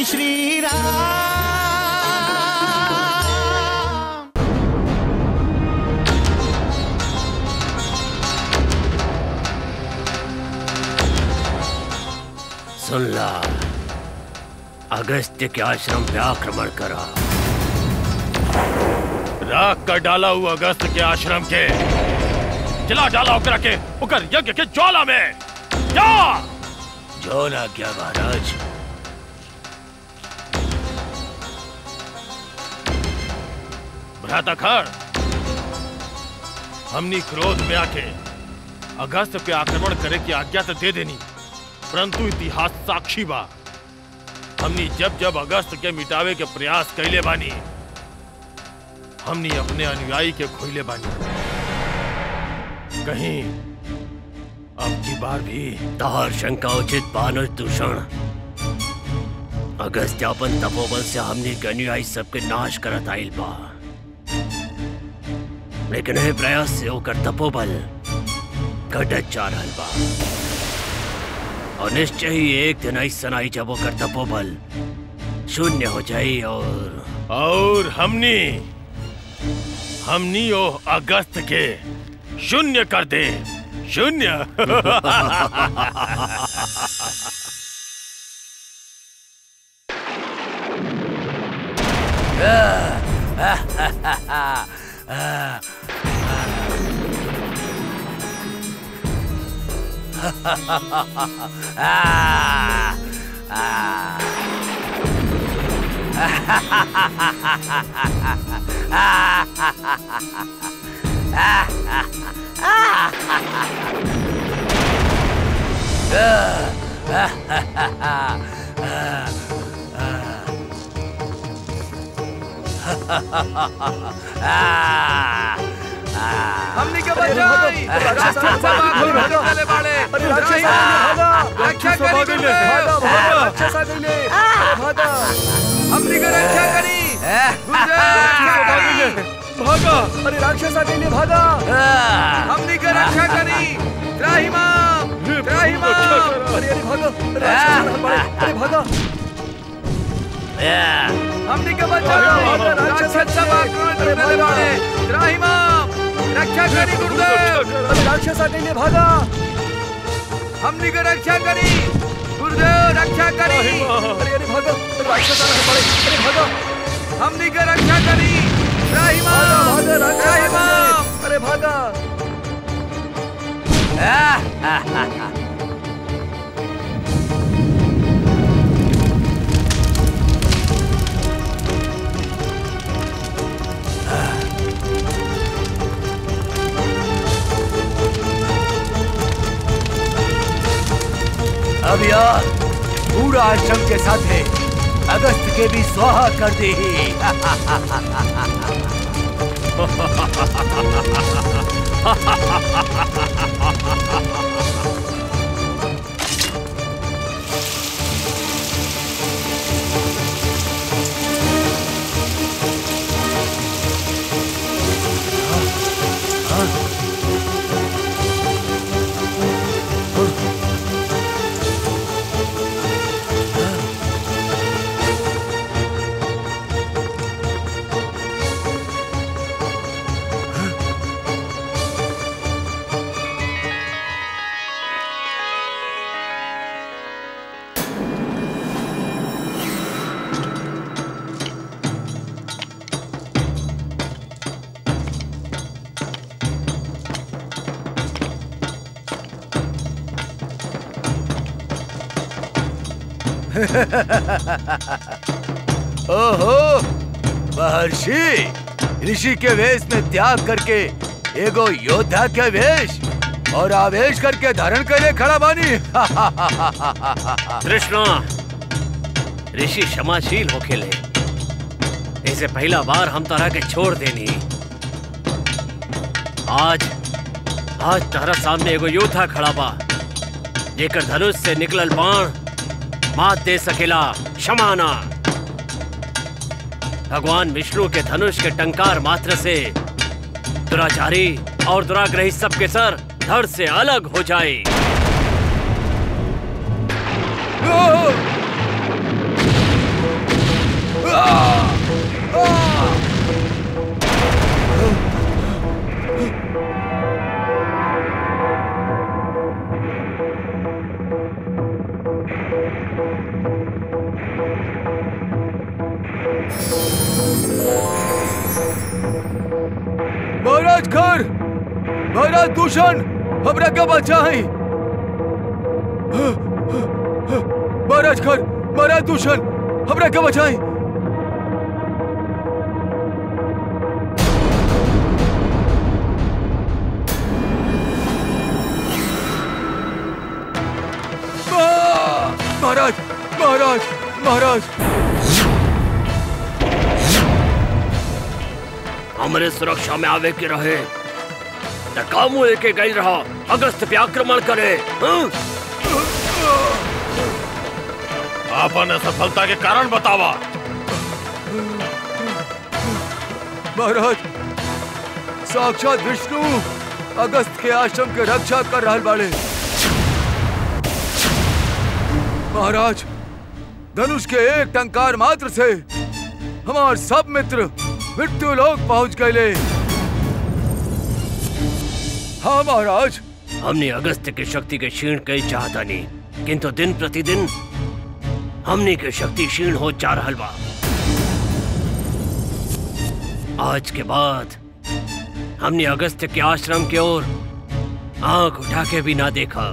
जय श्री राम सुन ला अगस्त्य के आश्रम पे आक्रमण करा राख कर डाला हुआ अगस्त के आश्रम के जला डाला ओकरा के ओकर यज्ञ के ज्वाला में जा जो ना क्या महाराज भ्राता खर हमनी क्रोध में आके अगस्त पे आक्रमण करे की आज्ञा तो दे देनी परंतु इतिहास साक्षी बा हमनी जब जब अगस्त के मिटावे के प्रयास कैले बानी हमनी अपने अनुयायी के खोइले बानी कहीं अब की बार भी तहार शंका उचित बानुज दूषण अगस्त्यापन तपोबल से हमने के अनुयायी सबके नाश करत आइल बा लेकिन ए प्रयास से ओकर तपोबल घटत जा रहल बा और निश्चय ही एक दिन ऐसा आई जब ओकर तपोबल शून्य हो जाई और और हमनी हमनी ओ अगस्त के शून्य कर दे शून्य हमनी के बचाई राक्षस सब आखिर में चले बाड़े अरे राक्षस आ गइले, भागा रक्षा करी गुरुदेव भागा भागा राक्षस आ गइले भागा हमनी के रक्षा करी गुरुदेव रक्षा करी भागा अरे राक्षस आ गइले भागा हमनी के रक्षा करी त्राहिमाम त्राहिमाम अरे अरे भागा अरे राक्षस आ रहल बाड़े, अरे भागा हमनी के बचाओ राक्षस सब आक्रमण में चले बाड़े त्राहिमाम रक्षा करी गुरुदेव अरे राक्षस आ गइले भागा हमनी के रक्षा करी गुरुदेव रक्षा करी अरे अरे भागा अरे राक्षस आ रहल बाड़े, अरे भागा हमनी के रक्षा करी त्राहिमाम भागा राक्षस आ त्राहिमाम गइले, अरे भागा अब यार पूरा आश्रम के साथ है अगस्त के भी स्वाहा कर दी ओहो महर्षि ऋषि के वेश में त्याग करके एगो योद्धा के वेश और आवेश करके धारण करे खड़ा बानी कृष्णा ऋषि क्षमाशील होखेले इसे पहला बार हम तारा के छोड़ देनी आज आज तारा सामने एगो योद्धा खड़ा बा जेकर धनुष से निकलल बाण मात दे सकेला क्षमाना भगवान विष्णु के धनुष के टंकार मात्र से दुराचारी और दुराग्रही सबके सर धड़ से अलग हो जाए महाराज खर महाराज दूषण हमरा का बचाई महाराज खर महाराज दूषण हमरा का बचाई महाराज महाराज महाराज हमरे सुरक्षा में आवे के रहे त कामू लेके गई रहा अगस्त पे आक्रमण करे हाँ? आपन असफलता के कारण बतावा महाराज साक्षात विष्णु अगस्त के आश्रम के रक्षा कर रहल बाड़े महाराज धनुष के एक टंकार मात्र से हमार सब मित्र मृत्यु लोक पहुंच गए हाँ महाराज हमने अगस्त की शक्ति के क्षीण कई चाहता नहीं किंतु दिन प्रतिदिन हमने की शक्ति क्षीण हो जा रहल बा आज के बाद हमने अगस्त के आश्रम की ओर आंख उठा के भी ना देखा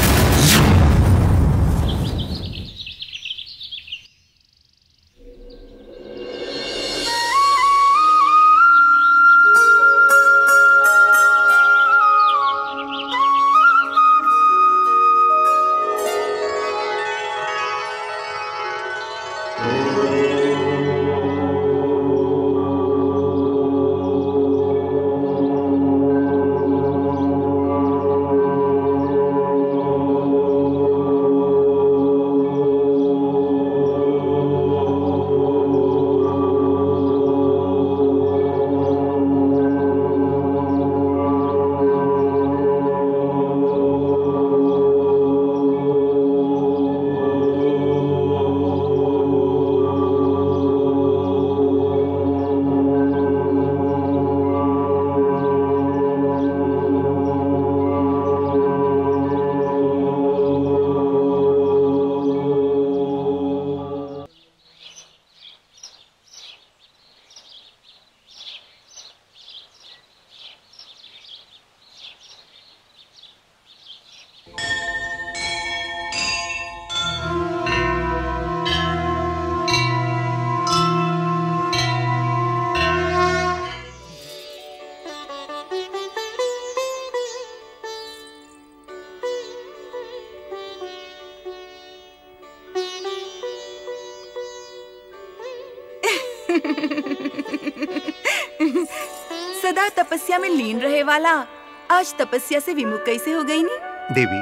सदा तपस्या में लीन रहे वाला आज तपस्या से विमुख कैसे हो गई नी देवी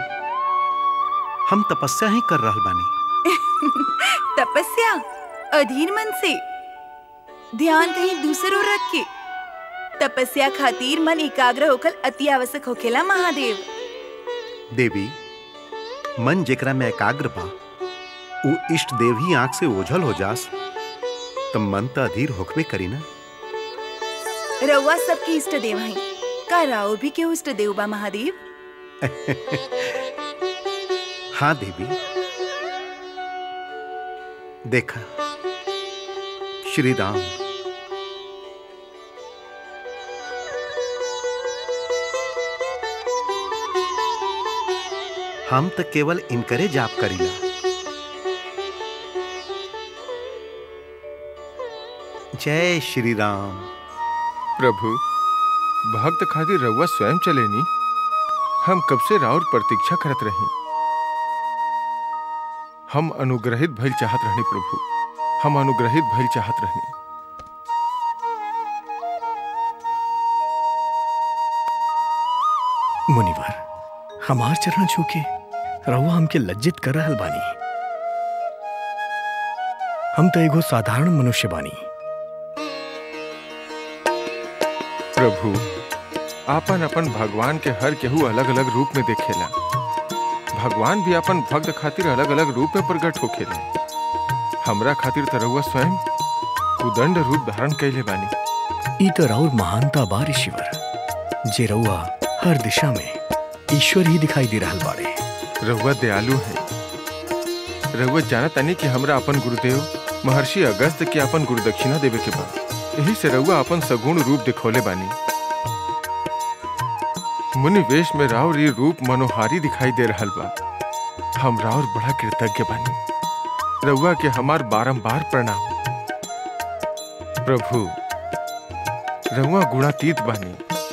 हम तपस्या ही कर रहल बानी तपस्या अधीर मन से ध्यान कहीं दूसरों रख के तपस्या खातिर मन एकाग्र होकर अति आवश्यक होखेला महादेव देवी मन जेकरा में एकाग्र बा उ इष्ट देव ही आंख से ओझल हो जास तब मन त अधीर होखबे करी ना रउआ सबके इष्ट देव हैं का राव भी के इष्ट देव बा महादेव हाँ देवी देखा श्री राम हम तो केवल इनकरे जाप करीला जय श्री राम प्रभु भक्त खातिर रउआ स्वयं चलेनी हम कब से राउर प्रतीक्षा करत रही हम अनुग्रहित भइल चाहत रहनी प्रभु हम अनुग्रहित भइल चाहत रहनी मुनिवर हमार चरण छूके रहुआ हमके लज्जित कर रहल बानी हम तो एगो साधारण मनुष्य बानी प्रभु आपन अपन भगवान के हर केहू अलग अलग रूप में देखेला भगवान भी अपन भक्त खातिर अलग अलग रूप में प्रकट होखेला हमरा खातिर त रउआ स्वयं कुदंड रूप धारण कैले बानी ई तो राउर महानता बा ऋषिवर जे रउआ हर दिशा में ईश्वर ही दिखाई दे रहल बाड़े रउआ दयालु है रउआ जानत तानी कि हमरा अपन गुरुदेव महर्षि अगस्त के अपन गुरु दक्षिणा देवे के बा यही से रउआ अपन सगुण रूप दिखौले बानी मुनि वेश में राउर ये रूप मनोहारी दिखाई दे रहल बा हम राउर बड़ा कृतज्ञ बानी रउआ के हमार बारंबार प्रणाम प्रभु रउआ गुणातीत बानी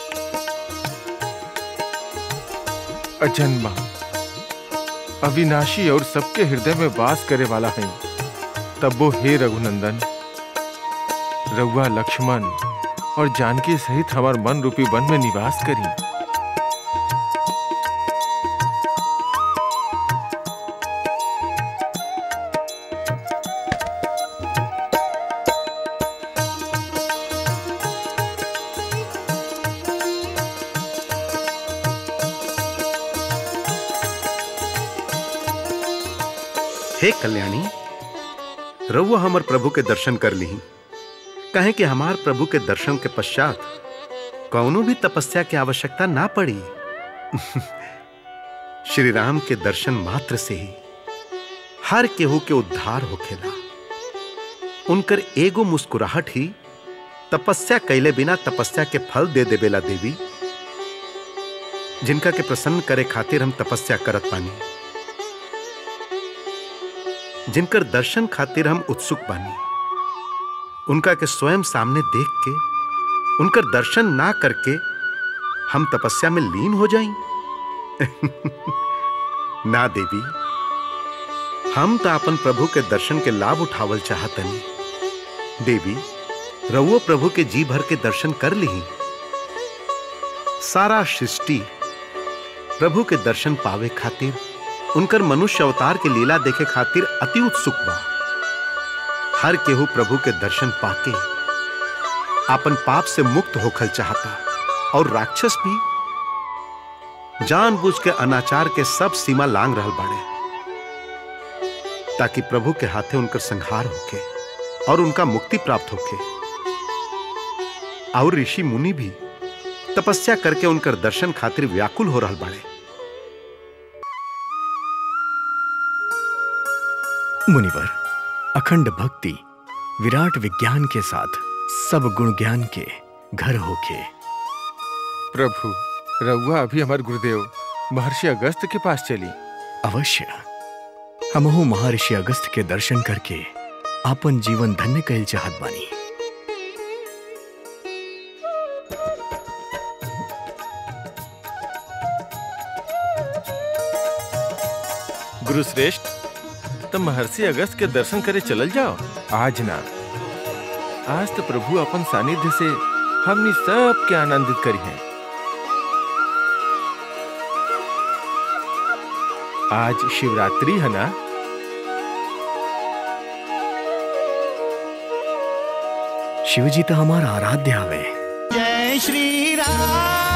अजन्मा अविनाशी और सबके हृदय में वास करे वाला है तब वो हे रघुनंदन रउआ लक्ष्मण और जानकी सहित हमार मन रूपी वन में निवास करी हे कल्याणी रउआ हमर प्रभु के दर्शन कर ली कहे कि हमार प्रभु के दर्शन के पश्चात कौनो भी तपस्या की आवश्यकता ना पड़ी श्री राम के दर्शन मात्र से ही हर केहू के उद्धार होखेला उनकर एगो मुस्कुराहट ही तपस्या कैले बिना तपस्या के फल दे देवेला देवी जिनका के प्रसन्न करे खातिर हम तपस्या करत पानी जिनकर दर्शन खातिर हम उत्सुक बानी उनका के स्वयं सामने देख के उनकर दर्शन ना करके हम तपस्या में लीन हो जाएं ना देवी हम तो अपन प्रभु के दर्शन के लाभ उठावल चाहतनी देवी रउओ प्रभु के जी भर के दर्शन कर ली सारा सृष्टि प्रभु के दर्शन पावे खातिर उनकर मनुष्य अवतार के लीला देखे खातिर अति उत्सुक बा हर केहू प्रभु के दर्शन पाके आपन पाप से मुक्त होखल चाहता और राक्षस भी जानबूझ के अनाचार के सब सीमा लांग रहल बाड़े ताकि प्रभु के हाथे उनकर संहार होके और उनका मुक्ति प्राप्त होके और ऋषि मुनि भी तपस्या करके उनकर दर्शन खातिर व्याकुल हो रहल बाड़े मुनिवर अखंड भक्ति विराट विज्ञान के साथ सब गुण ज्ञान के घर होके प्रभु रउआ अभी हमार गुरुदेव महर्षि अगस्त के पास चली अवश्य हमहु महर्षि अगस्त के दर्शन करके आपन जीवन धन्य कहल चाहत बानी गुरु श्रेष्ठ तो महर्षि अगस्त के दर्शन करे चलल जाओ आज ना आज तो प्रभु अपन सानिध्य से हमनी सब के आनंदित करी हैं आज शिवरात्रि है ना शिवजी तो हमारा आराध्य हवे जय श्री राम